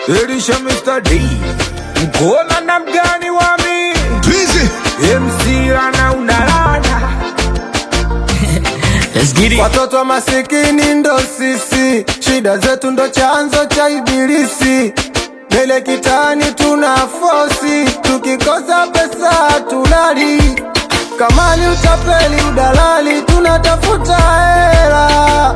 Elisha Mr. D Mkona na mgani wami Busy. MC ana unalana Let's get it. Watoto masikini ndo sisi, shida zetu ndo chanzo cha ibilisi. Mbele kitani tuna fosi, tukikosa pesa tulali. Kamali utapeli, udalali, tunatafuta hela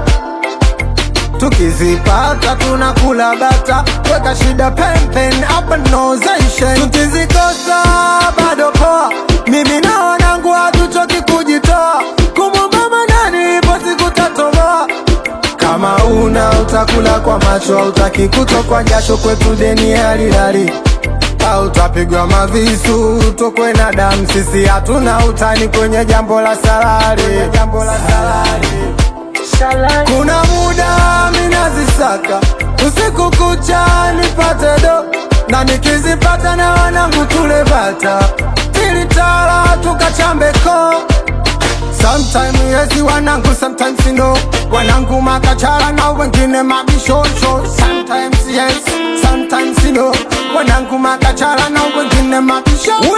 tukizipata tunakula bata, weka shida pempen hapa nozation. Tukizikosa bado poa, mimi na wanangu hatuchoki kujitoa, kumwomba manani ipo siku tatoboa. Kama una utakula kwa macho, hautaki kutokwa jasho, kwetu deni halilali au utapigwa mavisu tokwe na damu. Sisi hatuna utani kwenye jambo la salari, jambo la salari. Kuna muda minazisaka usiku kucha nipate do, na nikizipata na wanangu tule bata tilitala tukachambeko. Sometime yes wanangu, sometimes no wanangu makachala na wengine mabishosho. Sometimes yes, sometimes no wanangu makachala na wengine mabishosho.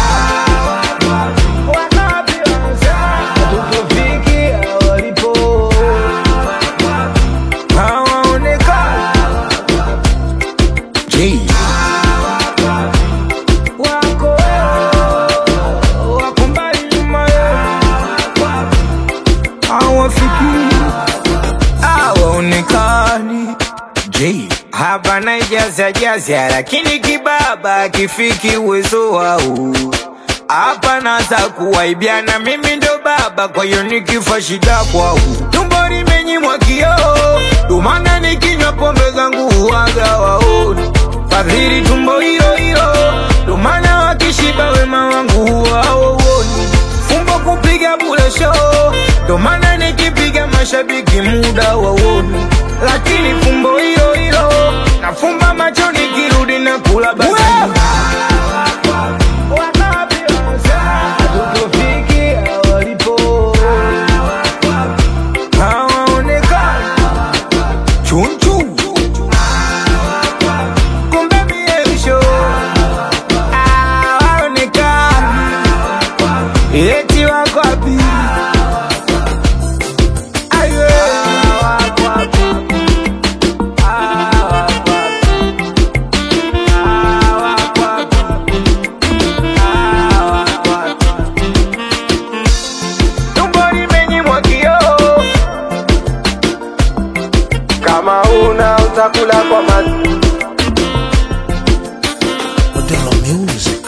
Tukufikia walipo hawaonekani J. wako wako mbali nyuma hawafiki hawaonekani J. hapa naijaza jaza, lakini kibaba kifiki uwezo wao. Hapa naza kuwaibiana, mimi ndo baba, kwa hiyo nikifa shida kwao. Tumbo limenyimwa kioo, dumana nikinywa pombe zangu huwaga waoni. Fadhili tumbo hilo hilo, dumana wakishiba wema wangu huwa hauoni. Fumbo kupiga bule show, domana nikipiga mashabiki muda wauoni. Lakini fumbo hilo hilo, nafumba macho nikirudi na kula basi. Hatukufikia walipo, hawaonekani. Chunchu kumbe miesho hawaonekani, eti wako wapi? Aye. Wako wapi? Ah, wako wapi? Ah, wako wapi? Ah, wako wapi? Tumbo limenyimwa kioo Kama una utakula kwa macho Modelo Music.